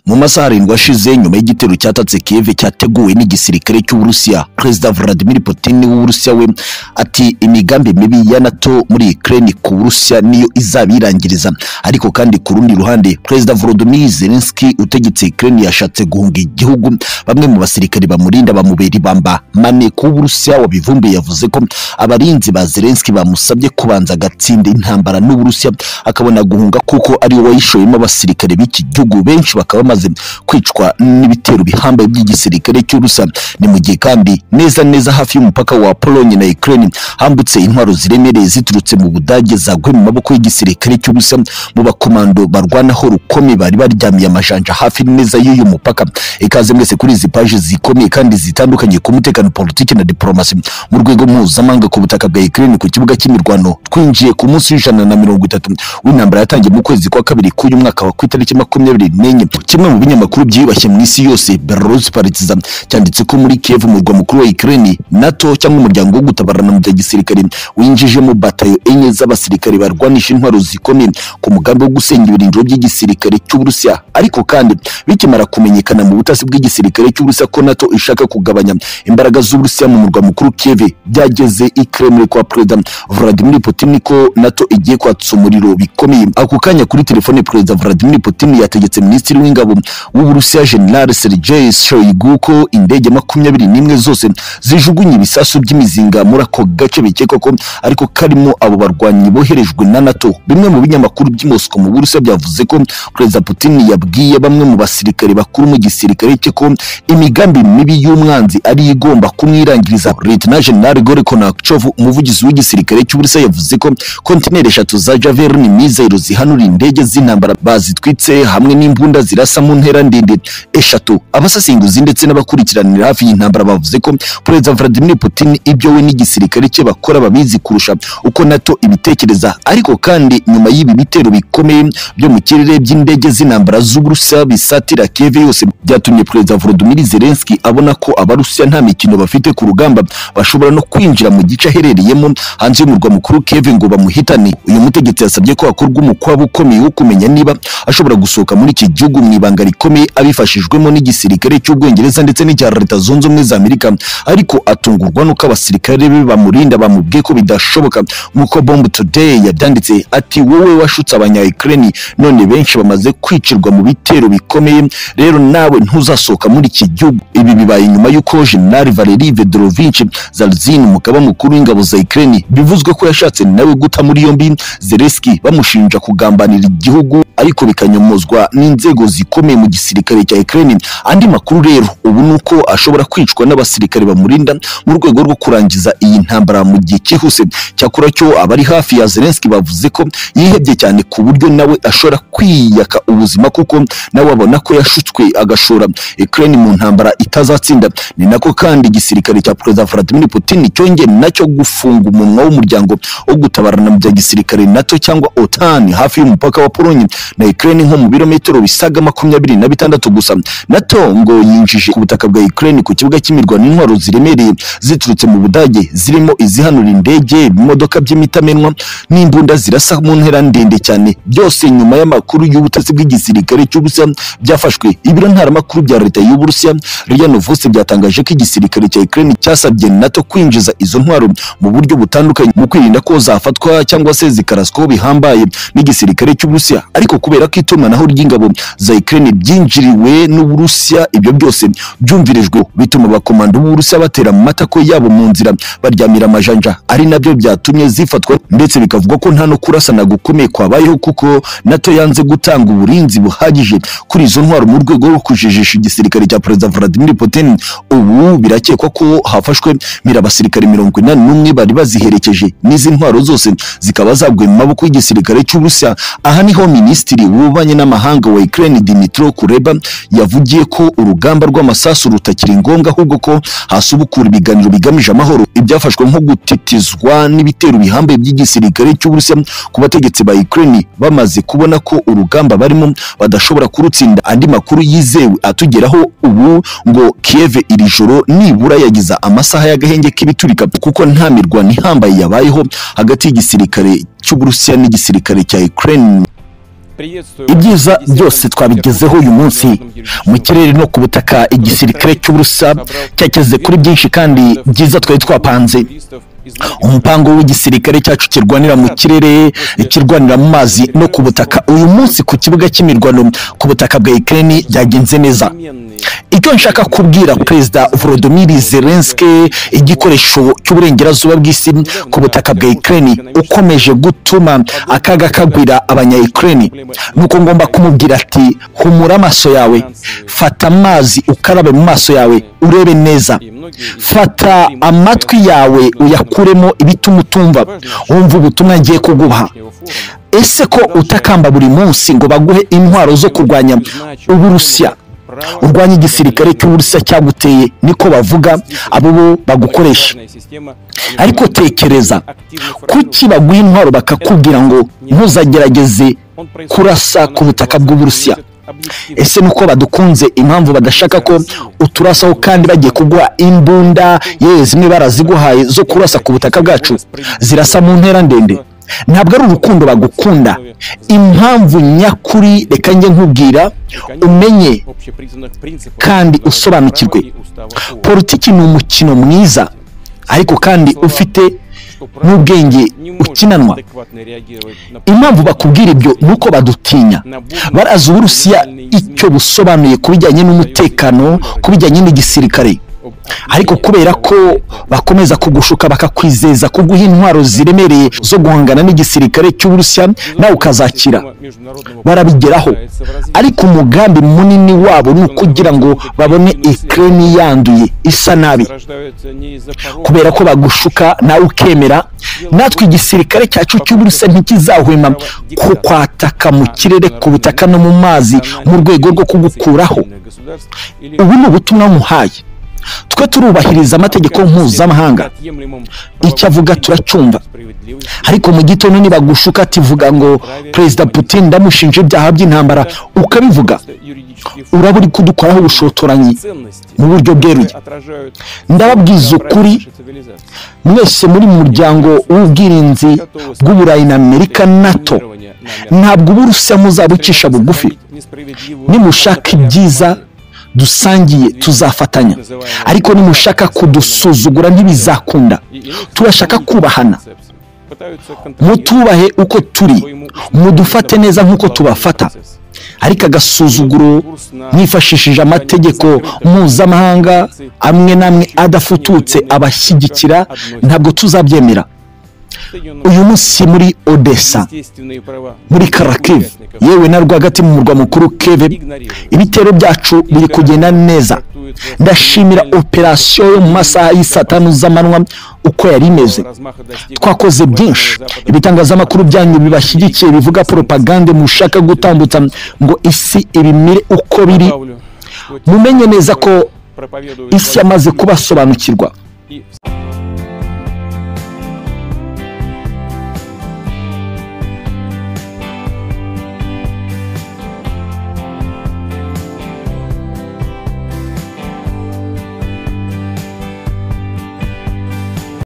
mu masaha arindwi ashize nyuma y'igitero cyatatse kiev cyateguwe n'igisirikare cy'uburusiya perezida vladimir putin w'uburusiya we ati imigambi mibi ya nato muri ukraine ku burusiya niyo izabirangiriza ariko kandi ku rundi ruhande perezida volodymyr zelensky utegetse ukraine yashatse guhunga igihugu bamwe mu basirikare bamurinda bamubera ibamba mane ku burusiya wabivumbuye yavuze ko abarinzi ba zelensky bamusabye kubanza agatsinda intambara n'uburusiya akabona guhunga kuko ariwe wayishoyemo abasirikare b'iki gihugu benshi bakaba bamaze kwicwa n'ibitero bihambaye by'igisirikare cy'urusa ni mu gihe kandi neza neza hafi y'umupaka wa polonye na ukraine hambutse intwaro ziremereye ziturutse mu budage zaguye mu maboko y'igisirikare cy'urusa mu bakomando barwanaho rukomeye bari baryamiye amajanja hafi neza y'uyu mupaka ikaze mwese kuri izi paji zikomeye kandi zitandukanye ku mutekano politiki na diplomasi mu rwego mpuzamahanga ku butaka bwa ukraine ku kibuga cy'imirwano twinjiye ku munsi w'ijana na mirongo itatu w'intambara yatangiye mu kwezi kwa kabiri k'uyu mwaka wa ku itariki makumyabiri n'enye kimwe mu binyamakuru byiyubashye mu isi yose Belarus Partiza cyanditse ko muri Kiev umurwa mukuru wa Ukraine NATO cyangwa umuryango wo gutabarana mu bya gisirikare winjijemo batayo enye z'abasirikare barwanisha intwaro zikomeye ku mugambi wo gusenya ibirindiro by'igisirikare cy'Uburusiya ariko kandi bikimara kumenyekana mu butasi bw'igisirikare cy'Uburusiya ko NATO ishaka kugabanya imbaraga z'Uburusiya mu murwa mukuru Kiev byageze i Kremlin kwa Perezida Vladimir Putin ko NATO igiye kwatsa umuriro bikomeye ako kanya kuri telefone Perezida Vladimir Putin yategetse Minisitiri w'ingabo w'ingabo w'uburusiya general sergei shoigu ko indege makumyabiri n'imwe zose zijugunye ibisasu by'imizinga muri ako gace bikekwa ko ariko karimo abo barwanyi boherejwe na nato bimwe mu binyamakuru by'i moscow mu burusiya byavuze ko perezida putin yabwiye bamwe mu basirikare bakuru mu gisirikare cye ko imigambi mibi y'umwanzi ari igomba kumwirangiriza leta general gore konakchov umuvugizi w'igisirikare cy'uburusiya yavuze ko kontineri eshatu za javelin mizero zihanura indege z'intambara bazitwitse hamwe n'imbunda zirasa zirasa mu ntera ndende eshatu abasasenguzi ndetse n'abakurikiranira hafi y'intambara bavuze ko perezida Vladimir Putin ibyo we n'igisirikare cye bakora babizi kurusha uko NATO ibitekereza ariko kandi nyuma y'ibi bitero bikomeye byo mu kirere by'indege z'intambara z'Uburusiya bisatira Kiev yose byatumye perezida Volodymyr Zelensky abona ko abarusiya nta mikino bafite ku rugamba bashobora no kwinjira mu gice aherereyemo hanze y'umurwa mukuru Kiev ngo bamuhitane uyu mutegetsi yasabye ko hakorwa umukwabu ukomeye wo kumenya niba ashobora gusohoka muri iki gihugu mu ibanga rikomeye abifashijwemo n'igisirikare cy'ubwongereza ndetse n'icya leta zunze ubumwe za amerika ariko atungurwa n'uko abasirikare be bamurinda bamubwiye ko bidashoboka nk'uko bomb today yabyanditse ati wowe washutse abanya ukraine none benshi bamaze kwicirwa mu bitero bikomeye rero nawe ntuzasohoka muri iki gihugu ibi bibaye nyuma y'uko general valeri vedorovich zalzin umugaba mukuru w'ingabo za ukraine bivuzwe ko yashatse nawe guta muri yombi zelenski bamushinja kugambanira igihugu ariko bikanyomozwa n'inzego zi zikomeye mu gisirikare cya Ukraine andi makuru rero ubu nuko ashobora kwicwa n'abasirikare bamurinda mu rwego rwo kurangiza iyi ntambara mu gihe cyihuse cyakora cyo abari hafi ya Zelensky bavuze ko yihebye cyane ku buryo nawe ashobora kwiyaka ubuzima kuko nawe abona ko yashutswe agashora Ukraine mu ntambara itazatsinda ni nako kandi igisirikare cya Perezida Vladimir Putin cyongeye nacyo gufunga umunwa w'umuryango wo gutabarana mu bya gisirikare NATO cyangwa OTAN hafi y'umupaka wa Pologne na Ukraine nko mu birometero bisaga makumyabiri na bitandatu gusa nato ngo yinjije ku butaka bwa Ukraine ku kibuga cy'imirwano intwaro ziremereye ziturutse mu Budage zirimo izihanura indege imodoka by'imitamenwa n'imbunda zirasa mu ntera ndende cyane byose nyuma y'amakuru y'ubutasi bw'igisirikare cy'Uburusiya byafashwe ibiro ntaramakuru bya leta y'Uburusiya RIA Novosti byatangaje ko igisirikare cya Ukraine cyasabye NATO kwinjiza izo ntwaro mu buryo butandukanye mu kwirinda ko zafatwa cyangwa se zikaraswaho bihambaye n'igisirikare cy'Uburusiya ariko kubera ko itumanaho ry'ingabo za Ukraine byinjiriwe n'Uburusiya ibyo byose byumvirijwe bituma abakomando b'Uburusiya batera matako yabo mu nzira baryamira amajanja ari nabyo byatumye zifatwa ndetse bikavugwa ko nta no kurasana gukomeye kwabayeho kuko NATO yanze gutanga uburinzi buhagije kuri izo ntwaro mu rwego rwo kujijisha igisirikare cya Perezida Vladimir Putin ubu birakekwa ko hafashwe mira abasirikare mirongo inani n'umwe bari baziherekeje n'izi ntwaro zose zikaba zaguye mu maboko y'igisirikare cy'Uburusiya aha niho minisitiri w'ububanyi n'amahanga wa Ukraine Dimitro Kuleba yavugiye ko urugamba rw'amasasu rutakiri ngombwa ahubwo ko hasubukura ibiganiro bigamije amahoro ibyafashwe nko gutitizwa n'ibitero bihambaye by'igisirikare cy'Uburusiya ku bategetsi ba Ukraine bamaze kubona ko urugamba barimo badashobora kurutsinda andi makuru yizewe atugeraho ubu ngo Kiev iri joro nibura yagize amasaha y'agahenge k'ibiturika kuko nta mirwano ihambaye yabayeho hagati y'igisirikare cy'Uburusiya n'igisirikare cya Ukraine ibyiza byose twabigezeho uyu munsi mu kirere no ku butaka igisirikare cy'uburusa cyageze kuri byinshi kandi byiza twari twapanze umupango w'igisirikare cyacu kirwanira mu kirere kirwanira mu mazi no ku butaka uyu munsi ku kibuga cy'imirwano ku butaka bwa ikirere byagenze neza icyo nshaka kubwira perezida volodymyr zelenski igikoresho cy'uburengerazuba bw'isi ku butaka bwa ikirere ukomeje gutuma akaga kagwira abanya ikirere nuko ngomba kumubwira ati humura amaso yawe fata amazi ukarabe mu maso yawe urebe neza fata amatwi yawe uyakuremo ibituma utumva wumva ubutumwa ngiye kuguha ese ko utakamba buri munsi ngo baguhe intwaro zo kurwanya uburusiya urwanya igisirikare cy'uburusiya cyaguteye niko bavuga abo bo bagukoresha ariko tekereza kuki baguha intwaro bakakubwira ngo ntuzagerageze kurasa ku butaka bw'uburusiya ese nuko badukunze impamvu badashaka ko uturasaho kandi bagiye kuguha imbunda yewe zimwe baraziguhaye zo kurasa ku butaka bwacu zirasa mu ntera ndende ntabwo ari urukundo bagukunda impamvu nyakuri reka njye nkubwira umenye kandi usobanukirwe politiki ni umukino mwiza ariko kandi ufite n'ubwenge ukinanwa impamvu bakubwira ibyo ni uko badutinya barazi uburusiya icyo busobanuye ku bijyanye n'umutekano ku bijyanye n'igisirikare ariko kubera ko bakomeza kugushuka bakakwizeza kuguha intwaro ziremereye zo guhangana n'igisirikare cy'uburusiya nawe ukazakira barabigeraho ariko umugambi munini wabo ni ukugira ngo babone ikirere yanduye isa nabi kubera ko bagushuka nawe ukemera natwe igisirikare cyacu cy'uburusiya ntikizahwema ko kwataka mu kirere ku butaka no mu mazi mu rwego rwo kugukuraho ubu ni ubutumwa muhaye twe turubahiriza amategeko mpuzamahanga icyo avuga turacyumva ariko mu gitondo nibagushuka ativuga ngo perezida putin ndamushinja ibyaha by'intambara ukabivuga uraba uri kudukoraho ubushotoranyi mu buryo bweruye ndababwiza ukuri mwese muri mu muryango w'ubwirinzi bw'uburayi na amerika nato ntabwo uburusiya muzabucisha bugufi nimushaka ibyiza dusangiye tuzafatanya ariko nimushaka kudusuzugura ntibizakunda turashaka kubahana mutubahe uko turi mudufate neza nk'uko tubafata ariko agasuzuguro mwifashishije amategeko mpuzamahanga amwe n'amwe adafututse abashyigikira ntabwo tuzabyemera uyu munsi muri odessa muri karakive yewe na rwagati mu murwa mukuru keve ibitero byacu biri kugenda neza ndashimira operasiyo yo mu masaha y'i tanu z'amanywa uko yari imeze twakoze byinshi ibitangazamakuru byanyu bibashyigikiye bivuga poropagande mushaka gutambutsa ngo isi ibimire uko biri mumenye neza ko isi yamaze kubasobanukirwa